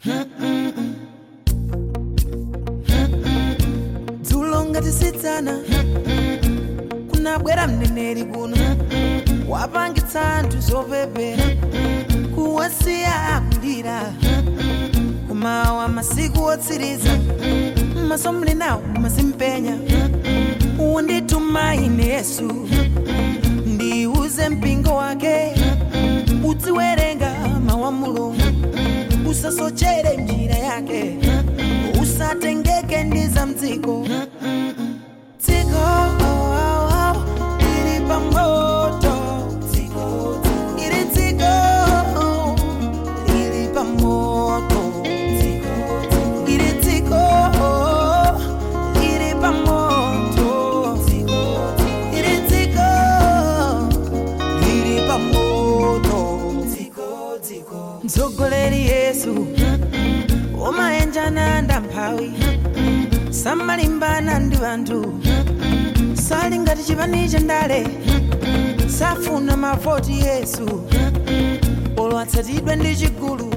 dzulo ngatisitsana kunabwera mneneri kuno wapangitsa anthu zopepera kuwasiya akulira kumawa masiku otsiriza maso muli nawo mazimpenya undituma ine yesu ndiuze mpingo wake uziwerenga mawu a mulungu usasochere njira yake usatengeke ndi za mdziko dziko ili pamoto ili dziko ili pamoto ili dziko ili pamoto ili dziko ili pamoto mtsogoleri yesu umayenjana ndamphawi samalimbana ndi anthu sali ngati chipani cha ndale safuna mavoti yesu olo atsatidwe ndi chigulu